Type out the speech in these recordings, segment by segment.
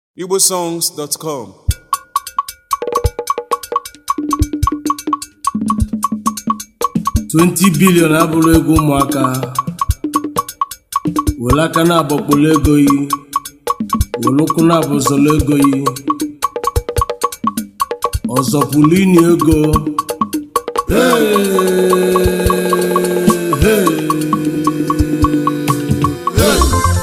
igbosongs.com 20 bilion abụrụ ego ụmụaka were aka na-agbakpolo ego yi were ụkwụ na-abụzọrọ ego yi ọzọpụlụ ini ego Hey, hey, hey.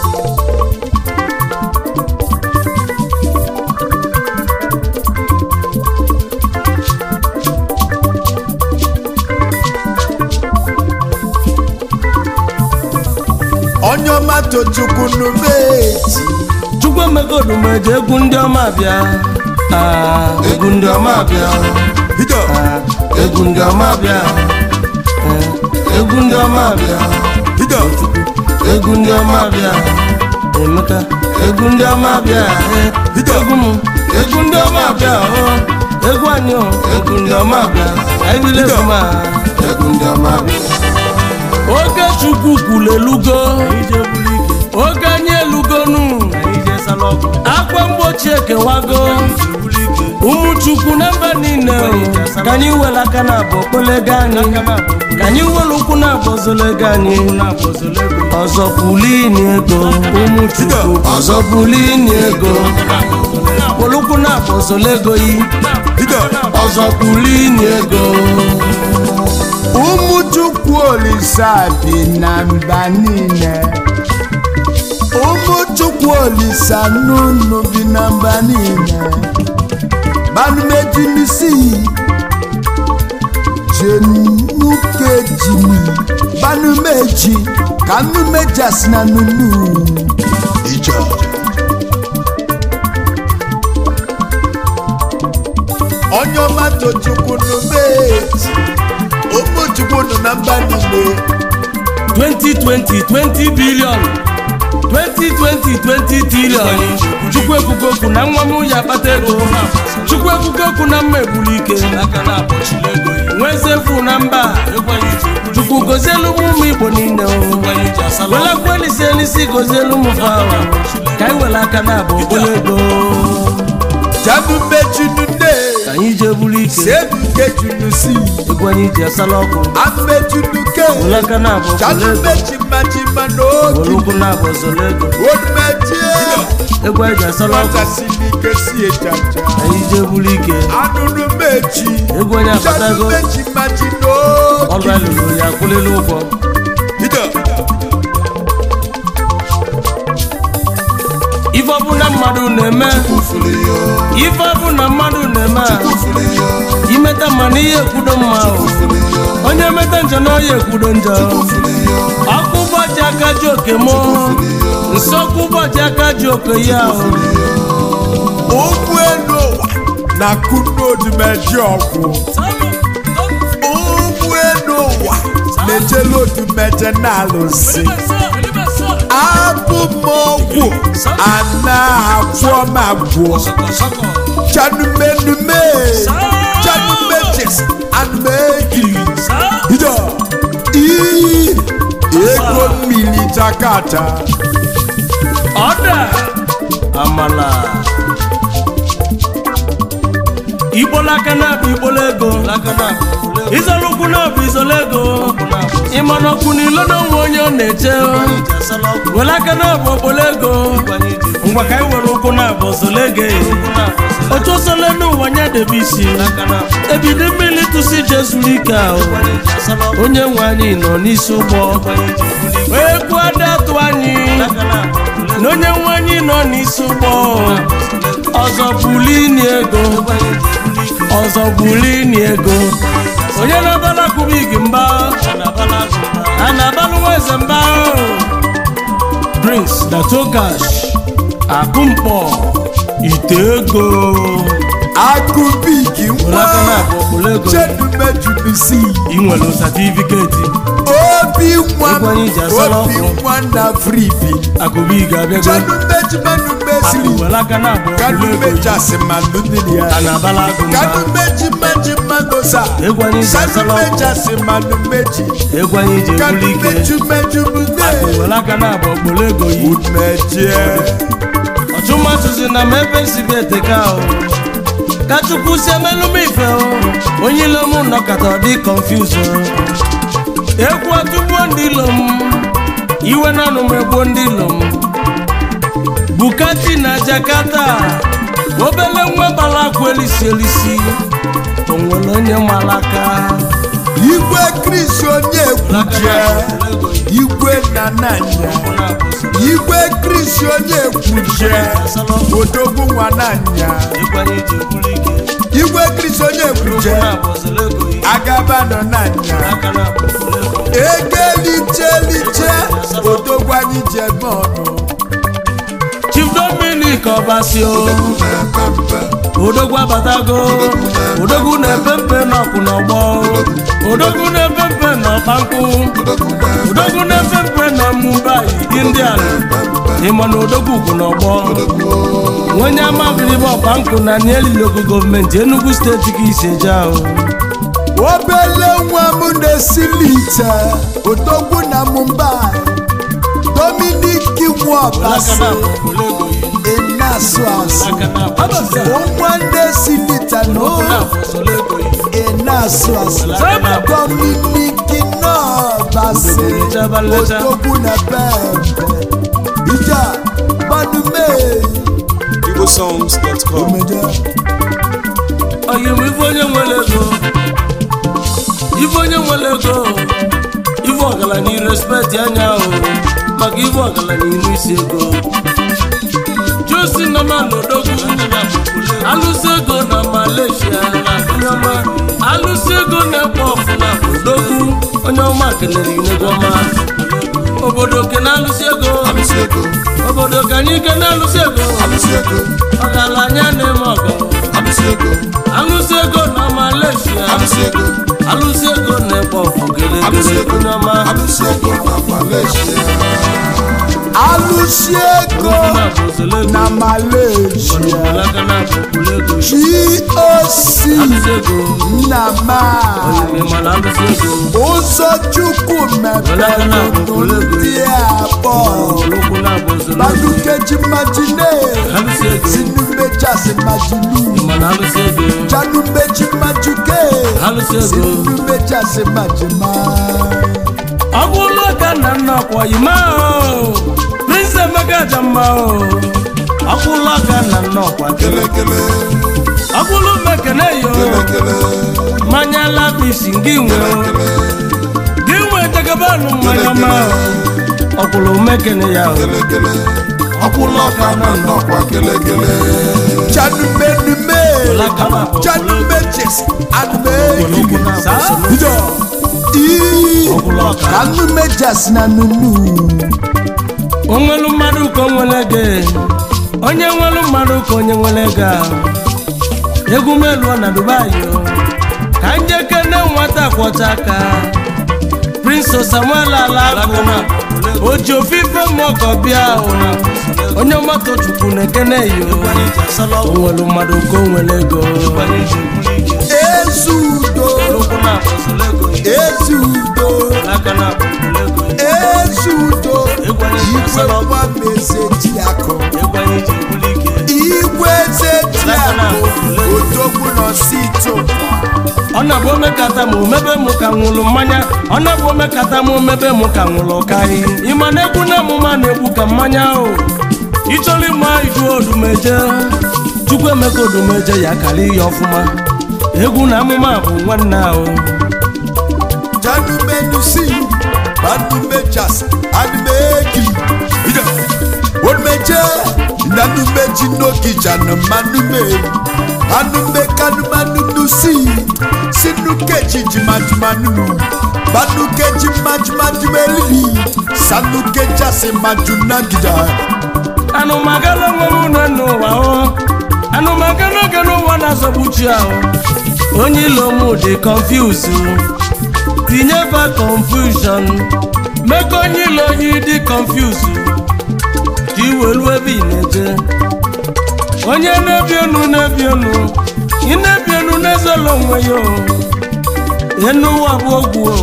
onye ọma tochukwu n'ubeji chukwu emegodu meje egwu ndị ọma bịa Ah, egwu ndị ọma bịa bido Ah, egwu ndị ọma bịa Eh, egwu ndị ọma bịa bido egwu ndị ọma bịa emeka egwu ndị ọma bịa eh, Bido. egwu m egwu ndị ọma bịa oh, egwu anyị oh, egwu ndị ọma bịa anyị bile egwu ma egwu ndị ọma bịa oge chukwu kwuru elugo oge anyị elugonu akwa mgbochi ekewago ụmụ chukwu na mba niile oh, ka anyị were aka na abụ okpolego anyị ka anyị were ụkwụ na abụ ozolego anyị ọzọ pulini ego ụmụ chukwu ọzọ pulini ego polukwu na abụ ozolego yi bido ọzọ pulini ego ụmụ chukwu olisa bi na mba niile ụmụ chukwu olisa n'ụnụ bi na mba niile banumejimisi jenukejimi banumeji ka nnumejas na nunu ije onye ọma tochukwu n'ubeji ụmụ chukwu nọ na mba niile 2020 20 billion 2020 20 trillion chukwu ekwugo okwu na nwa m ya akpata ego chukwu ekwugo okwu na mma egburu ike nwezefu na mba chukwu gozielu m ụmụ igbo niile welakwa elisi elisi gozielu m fawa ka anyị were aka na-abụ okpolo ego jabube junune ka anyị jee buru ike sebuke junusi egwu anyị ji asala ọkụ amejunuke were aka na-abụ okpolo ego jalube chimachima were n'oge ụkwụ na-abụ ọzọla ego onumejie egwu anyị ji asala ọkụ nwatasirike si ejaja anyị jee buru ike anụnụ meji egwu onye abatago jalube chimachi ọrụ n'oge alụrụ ya akwụlịla ụgwọ bido ife ọbụla mmadụ na-eme ife ọbụla mmadụ na-eme a, imeta mma na ihe ekwudo mma o. onye meta njọ na ọya ekwudo njọ ọkụ ụbọchị aka ji oke mụ nsọkụ ụbọchị aka ji oke ya o. ụgbọ elu ụwa na kunodumeji ọgwụ ụgbọ elu ụwa na-ejelu odumeje na-alụsi abụ m ọgwụ ana agwọ m agwọ chanumenume chanumejis anumegiri bido ii ego mmiri jakata ọda amala igbola aka na-abụ igbola ego izolo ụkwụ na-abụ izolo ego ịmana ọkwụ n'ilo na onwe onye ọ na-eche were aka na-abụ okpolo ego ngwa ka anyị were ụkwụ na-abụ ozolo ego otu osole n'ụwa nya debe isi ebido mmiri tụsi je zuru ike ahụ onye nwe anyị nọ n'isi ụgbọ ekwu ada atụ anyị na onye nwe anyị nọ n'isi ụgbọ ọzọ bulini ego ọzọ bulini ego onye na-abala kubig mba a na-abalụ nwa eze mba prince datogash akụmkpọ ite ego akụbigi were aka nwa na-abụ okpolo ego chedumejubisi ị nwere satifiketi obi nwa Egwu anyị ji asala obi ọkụ. nwa na fribi akụbig abịago chanumejimanumesiri akụ were aka na-abụ okpolo ego kanumejasimanumiri a ya na-abala agụ mba kanumejimajimagosa egwu anyị ji asala ọkụ sanumejasimanumeji egwu anyị ji ebuli ike kanumejumejubune were aka na-abụ okpolo ego yi umejie chumatụzi na m ebe si bi eteka o ka chukwu si emelụ m ife o onye ilo m nọkọta ọ dị confuse o egwu atụgbuo ndị ilo m iwe na anụ m egbuo ndị ilo m bukati na jakarta obele nwa gbara akwa elisi elisi o nwere onye malaka igwe kris onye ekwuje igwe nananya igwe kris onye ekwuje odogwu nwa nanya igwe kris onye ekwuje agabanọ nanya egeliche odogwu anyị jebe ọnụ chief dominic ọbasio odogwu abatago odogwu na-epe mpe n'ọkụ n'ọgbọ odogwu na-epe mpe n'ọkpankụ odogwu na-epe mpe na mumbai indian ịma na odogwu ugwu n'ọgbọ onye amabiribe ọkpankụ na nielilogo gọọmenti enugu steeti ka isi eje ahụ obele nwa m na-esili ite odogwu na mumbai dominik nwọbasi ịna-asụ asụ nwa na-esili ite na ịna-asụ asụ dominik nọbasi odogwu na bembe ija gbadume igbosongs.com omeje oyi m ife onye nwere ego ife onye nwere ego ife ọgaranya irespekt anya o maka ife ọgaranya iru isi ego josi nọma n'odogwu alụsị ego na malaysia onye ọma alụsị ego na-ekpo ọfụna odogwu onye ọma kelere inego ọma obodo ke na-alụsị ego obodo ka anyị ke na-alụsị ego ọgaranya na-eme ọgọ alụsị ego na malaysia alụsị ego na-ekpo ọfụ gelegele onye ọma alụsi ego na malaysia goc nnama ụzọ chukwu mepere ndị abụọ badukeji majine sinumejasi majilu janumeji majuke sinumejasi majima ọ bụrụ ka nna nna ọkwa yima o prince emeka aja mma o ọ bụrụ ka nna nna ọkwa ọ bụrụ mekene yo mmanya labisi gị nwe o gị nwe tegebanụ mmanya ma o ọ bụrụ mekene ya o ọ bụrụ ka nna nna ọkwa janumenume janumejes anumegidi ijọ ii ka numejas na nunu onwelu mmadụ ka o nwere ego onye nwelu mmadụ ka onye nwere ego a. egwu meluo na dubai o. ka njeke ne nwata kwọcha aka prince samuel alakụ o ji ofufe mọkọ bịa o. onye moto chukwu na-ekene yo onwelu mmadụ ka o nwere ego ezudo ezudo ezudo igwe gbamezeti akụ igwe zeti akụ odogwu nọsito ọ na-abụ omekata ma omebe mụ ka nwụrụ mmanya ọ na-abụ omekata ma omebe mụ ka nwụrụ ọkaghị ịma na egwu na amụma na-egwu ka mmanya ahụ ịchọrọ ịma idu odumeje chukwu emeka odumeje ya kara ihe ọfụma egwu na amụma bụ nwanne ahụ janumenusi banumejas anumegi ida onumeje nanumeji nogijana manume anume kanumanunusi sinukeji jimajumanunu banukeji majumajumelili sanukejasi majunagija anụmagala onwe m nọ n'ụwa o anụmagala oge n'ụwa na-azọgbuchi ahụ onye ilo m dị confuse tinye ba confusion mee ka onye ilo onye dị confuse ka iwelu ebe ị na-eje onye na-ebi enu na-ebi enu ị na-ebi enu na-ezolo onwe ya o enu ụwa bụ ogwu o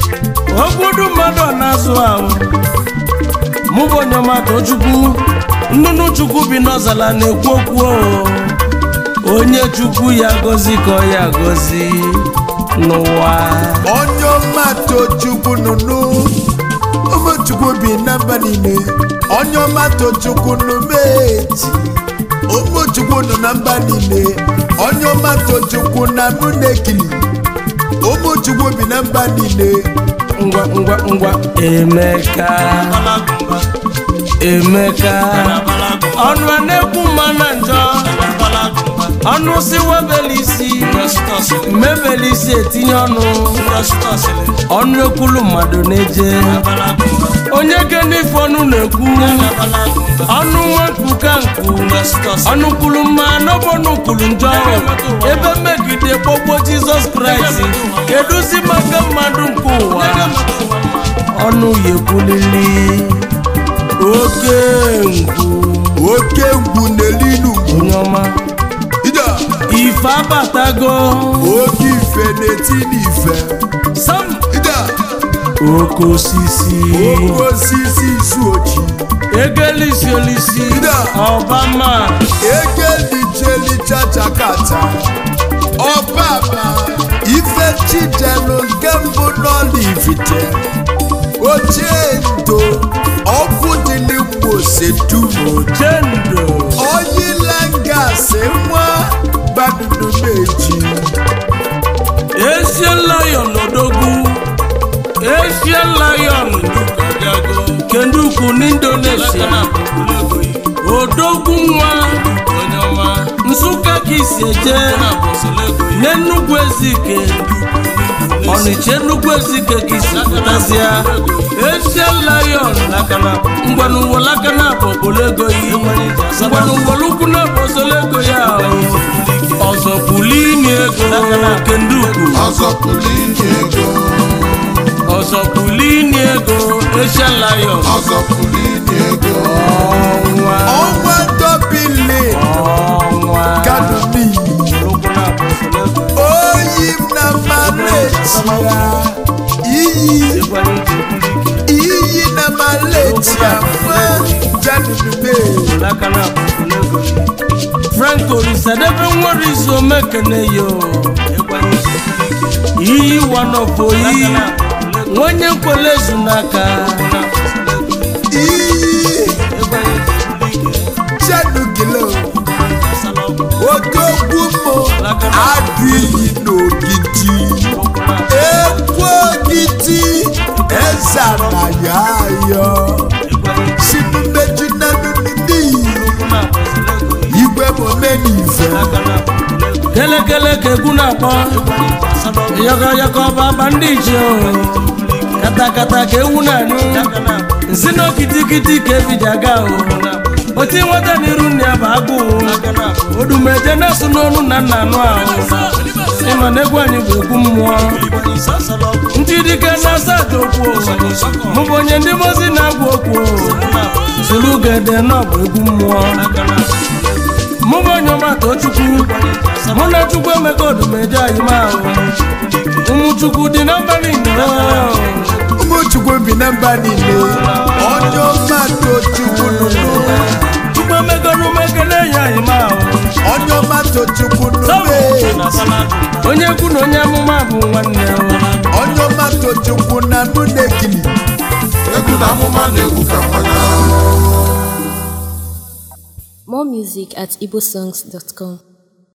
ogbudu mmadụ ọ na-azụ ahụ mụ bụ onye mmadụ chukwu nnụnụ chukwu bi n'ọzala na-ekwu okwu o. onye chukwu ya gozi ka ọ ya gozi n'ụwa onye ọma tochukwu nụnụ ụmụchukwu bi na mba niile onye ọma tochukwu nụmeti ụmụchukwu nọ na mba niile onye ọma tochukwu na mụ na-ekili ụmụchukwu bi na mba niile ngwa ngwa ngwa emeka emeka ọnụ a na-ekwu mma na njọ ọnụ si webele isi mebele isi etinye ọnụ ọnụ ekwulu mmadụ na-eje onye genife ọnụ na-ekwu ọnụ nwekwu ka nkwu ọnụ kwulu mma n'ọbọnụ kwulu njọ ebe mmegide gbogbo jizọs kraịst keduzi maka mmadụ nke ụwa ọnụ ya ekwulili oke ngwu oke ngwu n'elu ngwu onye ọma ida ife abatago oke ife na-eti n'ife sam ida oke osisi oke osisi isu ochi egelisi olisi Ida. ọbama egelichelichachakata ọbaba ife chijelu nke mbụ n'ọlivite ochie ndo ọkụ dịli mgbosetumo chendo onyilangasị nwa badudu na-eji Asian lion odogwu Asian lion kenduku n'Indonesia odogwu nwa nsụka ka isi eje n'enugwu ezike ọnịcha enugwu ezike ka isi pụtazịa Asian lion ngwanụwa lakana bụ obolego yi ngwanụwa lukwu na bụ osolego ya ọzọ pulini ego kenduku ọzọ pụrụ inye ego ọzọ pulini ego Asian lion ọzọ pụrụ inye ego ọnwa ọnwa dobili ọnwa kadumi oyi m na maleti ya iyi iyi na maleti ya nwa janube franco risadebe nwere izu omekene yo iyi wanofoyi nwenye nkwele ezu n'aka iyi janugilo odogwu mo adụ iyi n'ogidi ekwu ogidi eza na ya ayọ sinumeju na nunudi igwe momenife kelekele ka egwu na-akpọ yọkọyọkọ baba ndị iche o katakata ka ewu na-anụ nsị na okitikiti ka ebiji aga o oti nweta n'iru nne ya bụ agụụ odumeje na-asụ n'onu na nna anụ ahụ ịma na egwu anyị bụ egwu mmụọ ndị dike na-asa aja okwu mụ bụ onye ndị mozi na-agwa okwu soro ugede na ọ bụ egwu mmụọ mụ bụ onye ọmata chukwu mụ na chukwu emeka odumeje anyị ma ahụ ụmụ chukwu dị na mba niile ụmụchukwu bi na mba niile onye ọma tochukwu nụnụ chukwu emeka n'umekele ya anyị ma ahụ onye ọma tochukwu nụnụ onye kwu na onye amụma bụ nwanne onye ọma tochukwu na nụ na-ekili egwu na amụma na-egwu ka mmanya More music at igbosongs.com.